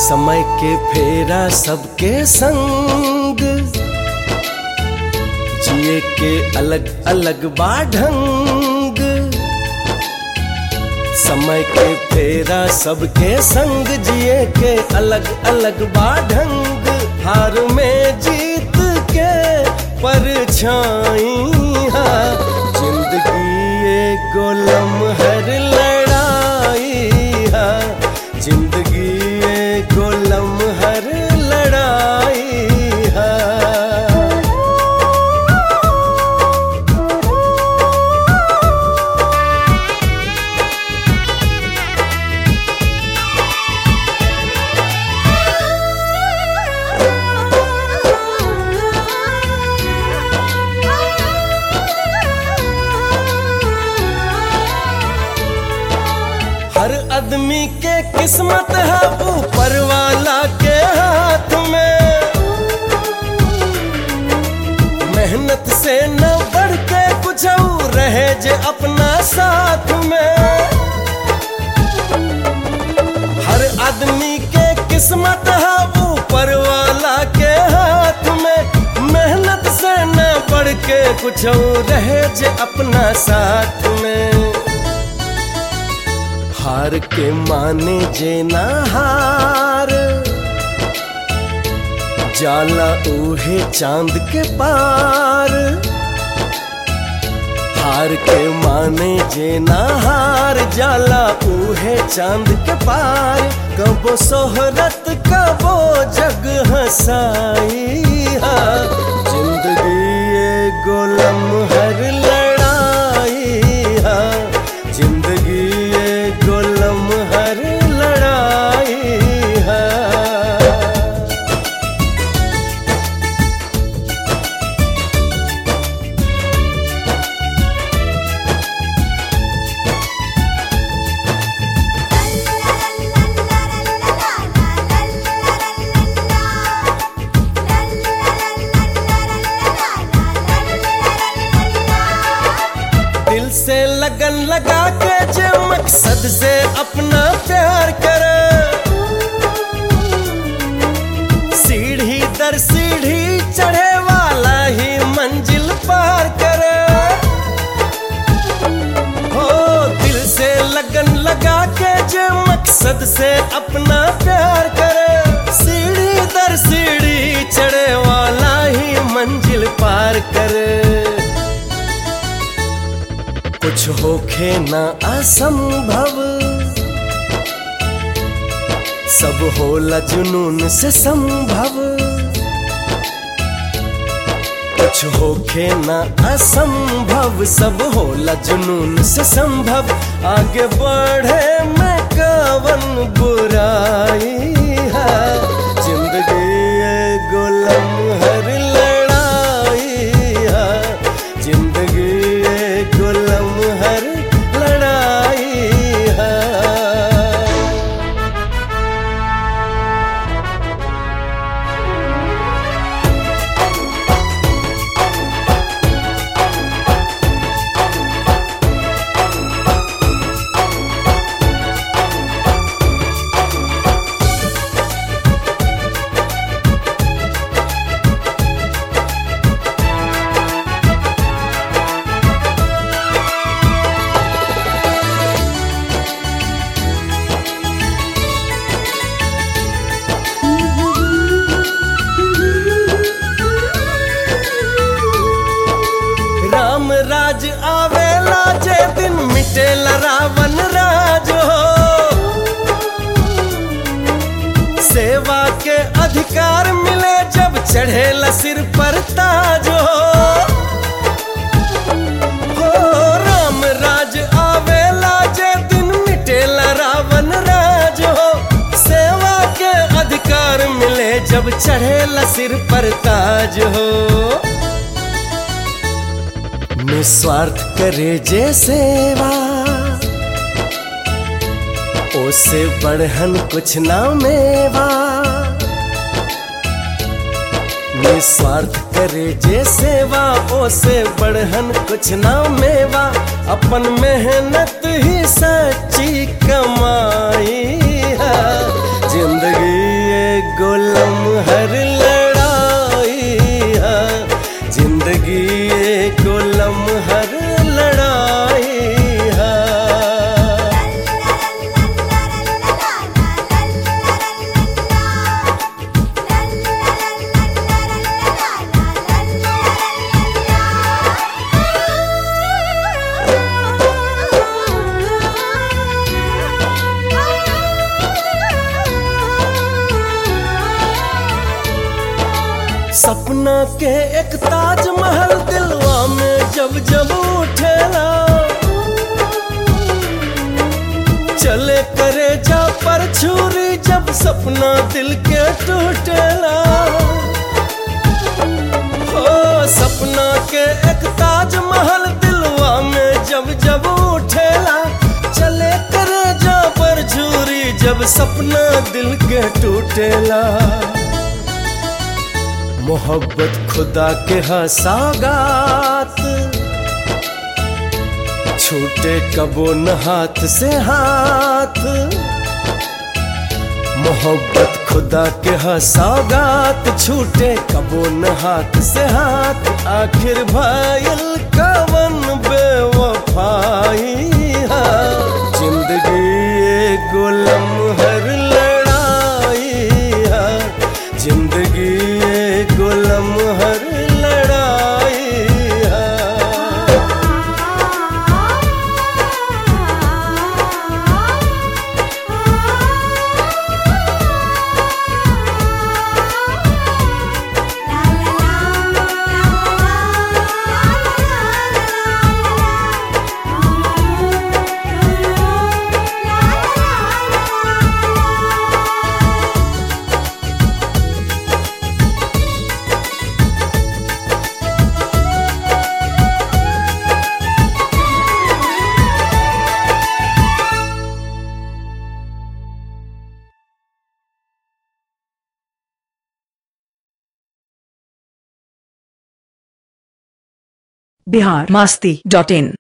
समय के फेरा सबके संग जिए के अलग अलग बाढंग समय के फेरा सबके संग जिए के अलग अलग बाढंग हार में जीत के परछाई जिंदगी एगो लम्हर लड़ाई हा जिंदगी एगो लम्हर लड़ाई हा हर आदमी के किस्मत है ऊपर वाला के हाथ में मेहनत से न बढ़ के कुछ और रहे जे अपना साथ में हर आदमी के किस्मत है ऊपर वाला के हाथ में मेहनत से न बढ़ के कुछ और रहे जे अपना साथ में हार के माने जे ना हार जाला ऊहे चांद के पार हार के माने जे ना हार जाला ऊहे चांद के पार कबो सोहरत कबो जग हसाई हा जिंदगी एगो लम्हर लड़ाई हा जिंदगी एगो लम्हर लड़ाई हा दिल से लगन लगा के जो मकसद से अपना प्यार कर सीढ़ी दर सीढ़ी चढ़े वाला ही मंजिल पार कर हो दिल से लगन लगा के जो मकसद से अपना प्यार कर सीढ़ी दर सीढ़ी चढ़े वाला ही मंजिल पार कर कुछ होखे ना असंभव सब होला जुनून से संभव कुछ होखे ना असंभव सब होला जुनून से संभव आगे बढ़े में कवन बुराई है जिंदगी एगो लम्हर लड़ाई है जिंदगी एगो लम्हर लड़ाई है राम राज आवेला जे दिन मिटेला रावण राज हो सेवा के अधिकार मिले जब चढ़ेला सिर पर ताज हो हो राम राज आवेला जे दिन मिटेला रावण राज हो सेवा के अधिकार मिले जब चढ़ेला सिर पर ताज हो निस्वार्थ करे जे सेवा ओसे बढ़हन कुछ ना मेवा निस्वार्थ करे जे सेवा ओसे बढ़हन कुछ ना मेवा अपन मेहनत ही सच्ची कमाई है जिंदगी सपना के एक ताजमहल दिलवा में जब जब उठेला चले करे जा पर छुरी जब सपना दिल के टूटेला हो सपना के एक ताजमहल दिलवा में जब जब उठेला चले करे जा पर छुरी जब सपना दिल के टूटेला मोहब्बत खुदा के हसागात छूटे कबो न हाथ से हाथ मोहब्बत खुदा के हसागात छूटे कबो न हाथ से हाथ आखिर भाईल कवन बेवफाई है जिंदगी एगो लम्हर लड़ाई है जिंदगी एगो लम्हर लड़ाई है बिहार मस्ती डॉट इन